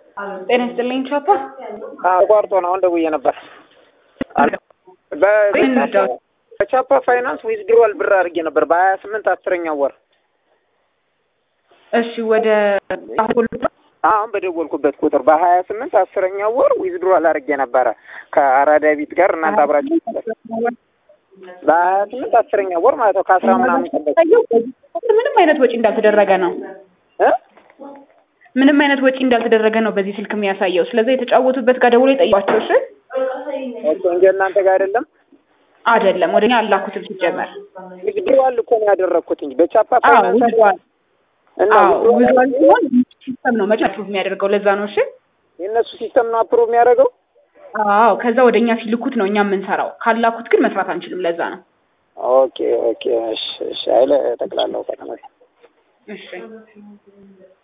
ጤና ይስጥልኝ ቻፓ። አቋርጦ ነው አሁን ደውዬ ነበር። በቻፓ ፋይናንስ ዊዝድሮዋል ብር አድርጌ ነበር በሀያ ስምንት አስረኛው ወር። እሺ ወደ አሁን በደወልኩበት ቁጥር በሀያ ስምንት አስረኛው ወር ዊዝድሮዋል አድርጌ ነበረ ከአራዳ ቤት ጋር እናንተ አብራችሁ በሀያ ስምንት አስረኛው ወር ማለት ነው ከአስራ ምናምን ቀን በፊት ምንም አይነት ወጪ እንዳልተደረገ ነው እ ምንም አይነት ወጪ እንዳልተደረገ ነው በዚህ ስልክ የሚያሳየው። ስለዚህ የተጫወቱበት ጋር ደውሎ ይጠይቋቸው። እሺ ኦኬ እንጂ እናንተ ጋር አይደለም አይደለም ወደኛ አላኩትም ሲጀመር። ዊዝድሮዋል እኮ ነው ያደረግኩት እንጂ በቻፓ አዎ ፋይናንስ ውዝዋል እና አዎ ዊዝድሮዋል ውዝዋል ሲሆን ሲስተም ነው መቼ አፕሩቭ የሚያደርገው ለዛ ነው። እሺ የእነሱ ሲስተም ነው አፕሮቭ የሚያደርገው። አዎ ከዛ ወደኛ ሲልኩት ነው እኛ የምንሰራው። ካላኩት ግን መስራት አንችልም። ለዛ ነው። ኦኬ ኦኬ እሺ እሺ አይለ ጠቅላላው ከተማ እሺ